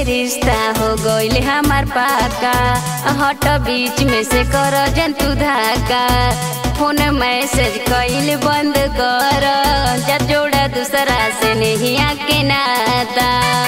के रिश्ता हो गइल हमार पाका हट बीच में से कर जंतु धाका फोन मैसेज कइल बंद कर जा जोड़ा दूसरा से नहीं आके नाता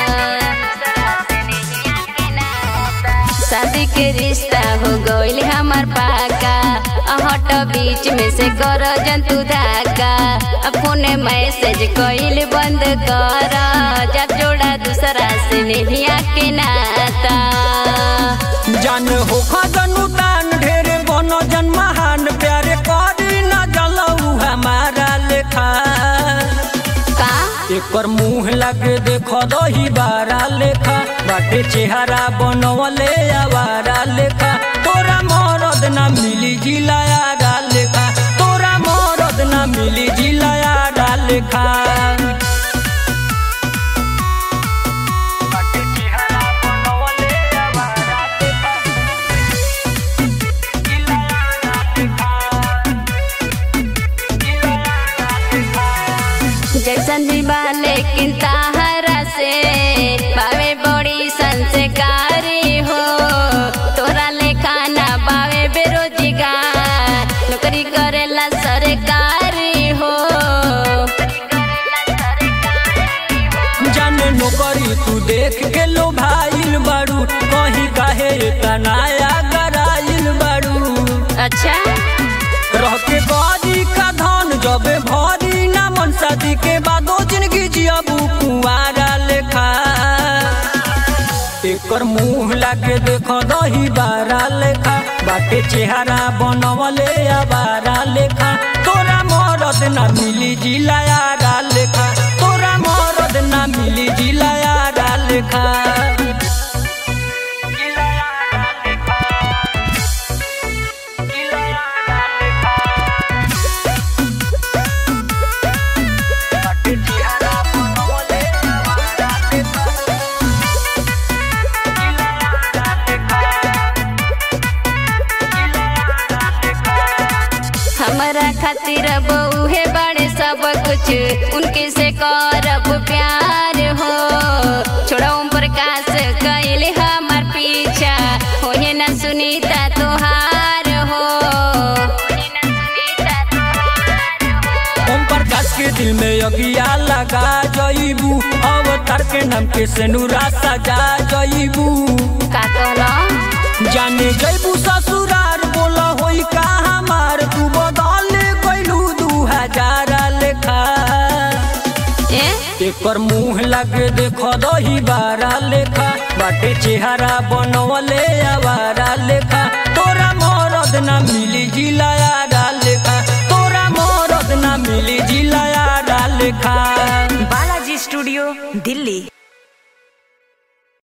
शादी के रिश्ता हो गइल हमार पाका हट बीच में से कर जंतु धाका फोन मैसेज कइल बंद कर जा जोड़ा दूसरा से नहीं आके नाता जान हो खजनु तान ढेरे बनो जन महान प्यारे करी न जलऊ हमारा लेखा का एकर मुंह लगे देखो दही बारा लेखा बाटे चेहरा बनवले आवारा लेखा तोरा मरद ना मिली जिलाया लेखा तोरा मरद ना मिली जिलाया लेखा बाटे चेहरा बनवले आवारा लेखा जिलाया लेखा जिलाया लेखा जैसन भी बा लेकिन ताहरा से बावे बड़ी संस्कारी हो तोरा लेखा ना बावे बेरोजगार नौकरी करेला सरकारी हो जाने नौकरी तू देख के लो भाईल बाड़ू कहीं काहे तनाया गराइल बाड़ू अच्छा रह के बाजी का धन जबे भरी ना मन शादी के बादो जिंदगी जियबू कुआरा लेखा एकर मुंह लागे देखो दही बारा लेखा बाटे चेहरा बनवले आवारा लेखा तोरा मरद ना मिली जिलाया लेखा तोरा मरद ना मिली जिलाया लेखा हमारा खातिर बउहे बड़े सब कुछ उनके से करब प्यार हो छोड़ा ओम प्रकाश कैले हमार पीछा होए ना सुनीता तोहार हो ओम प्रकाश के दिल में अगिया लगा जईबू अवतार के नाम के सेनुरा सजा जईबू का कहला जाने जईबू ससुरार बोला होई का हमार तू बदल गइलू दू हजार लेखा ए एकर मुंह लगे देखो दही बारा लेखा बाटे चेहरा बनवले आवारा लेखा तोरा मरद ना मिली जिला